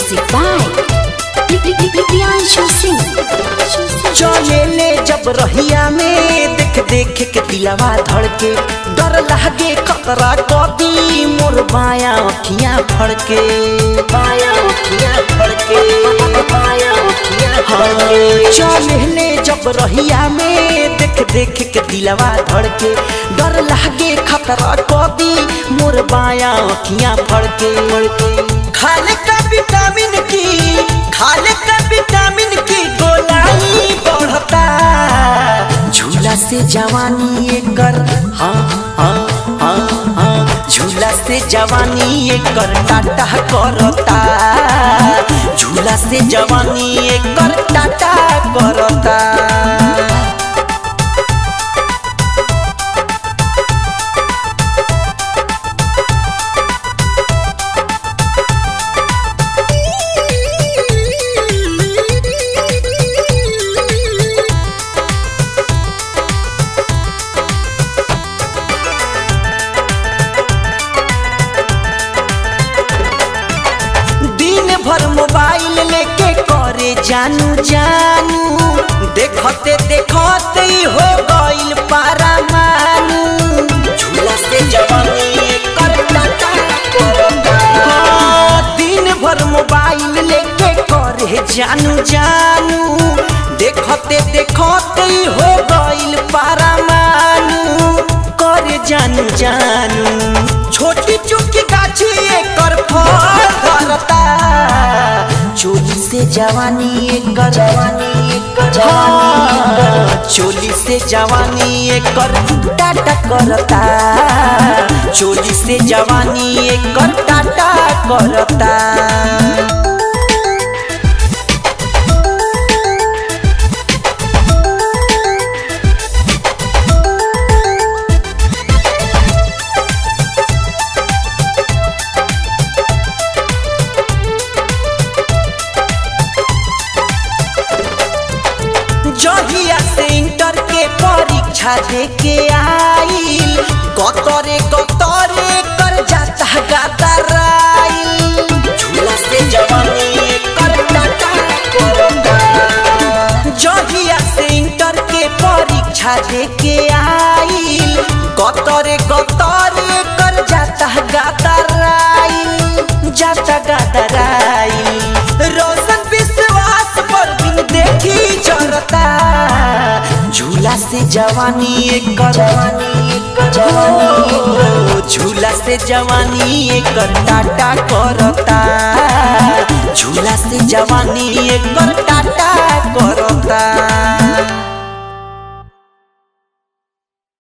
Music by Priyanshu Singh. चले ले जब रहिया में देख देख के दिलवा धड़के डर लागे खतरा कदी मोर बाया अखियां फड़के बाया अखियां फड़के बाया अखियां फड़के चले ले जब रहिया में देख देख के दिलवा धड़के डर लागे खतरा कदी मोर बाया अखियां फड़के खाने का विटामिन की खाने का विटामिन की गोलाई बढ़ता झूला से जवानी एकर हाँ हाँ हाँ हाँ झूला से जवानी एकर टाटा करता झूला से जवानी एकर टाटा करता दिन भर मोबाइल लेके करे जानू जानू देखते देखते ही हो गइल पारा मानू झूला से जवानी कर टाटा करता। हाँ, दिन भर मोबाइल लेके करे जानू जानू देखते देखते ही हो गइल पारा मानू करे जानू जानू छोटी चुकी गाछी एकर फल धरता चोली से जवानी एकर जवानी एकर जवानी चोली से जवानी एकर टाटा करता चोली से जवानी एकर टाटा करता जहिया से इंटर के परीक्षा दे के आइल कतरे कतरे कर जाता गादराइल झूला से जवानी कर टाटा करता जहिया से इंटर के परीक्षा दे के आइल कतरे कतरे कर जाता गादराइल जाता गादराइल रोशन विश्वास पर बिन देखी चरता झूला से जवानी एकर जवानी एकर झूला से जवानी एकर टाटा करता झूला से जवानी एकर टाटा करता